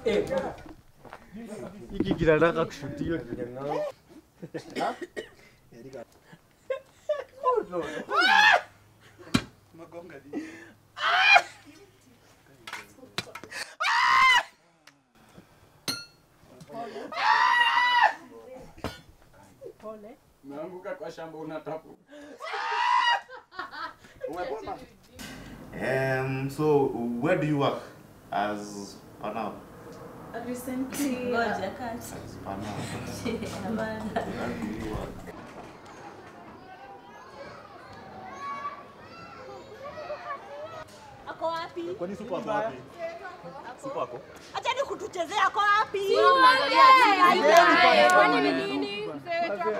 Hiki kinataka kushutiwa kijana. Umeanguka kwa shamba unatapu. Um, so where do you work as Panao? Recently, ngoja kati. As Panao. Hapana. Where do you work? Ako wapi? Kwani supa ako wapi? Supa ako? Achani kutuchezea ako wapi? Kwani ni nini? Mzee wetu ako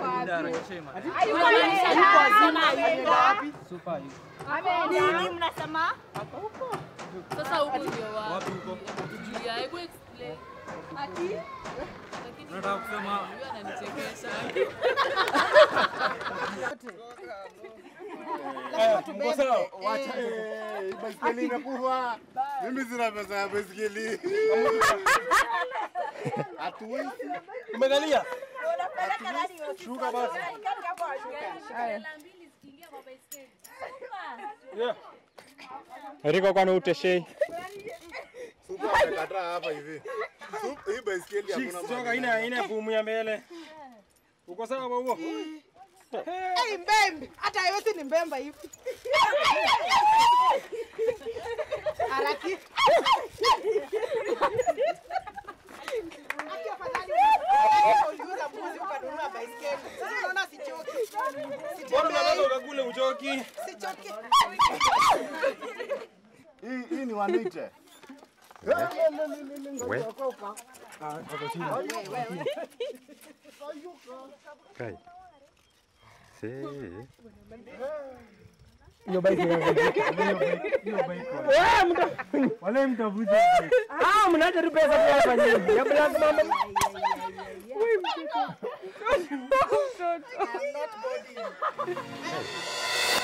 wapi? Nini mnasema? Sasa huku ndio wapi? Julia, hebu explain. Nataka kusema Huyu ananichekesha. Mko sawa? Baiskeli imekufa. Mimi sina pesa ya baiskeli. Hatuwezi. Umegalia? Shuka basi. Riko kwani uteshei. Supa amekataa hapa hivi. Supa hii baiskeli hakuna Choka ina ina bumu ya mbele. Uko sawa babo? Hey, mbembe hata yote ni mbemba hivi haraki Aki afadhali uliuza mbuzi ukanunua baiskeli. Sasa unaona sichoki. Bora unataka Sitembei, ukakule uchoki. sichoki. Hii hii ni wanite. Kai. Si. Wale mtafuta. Ah, mnaacha tu pesa kwa hapa nyingi. Ya black mama. I'm not body.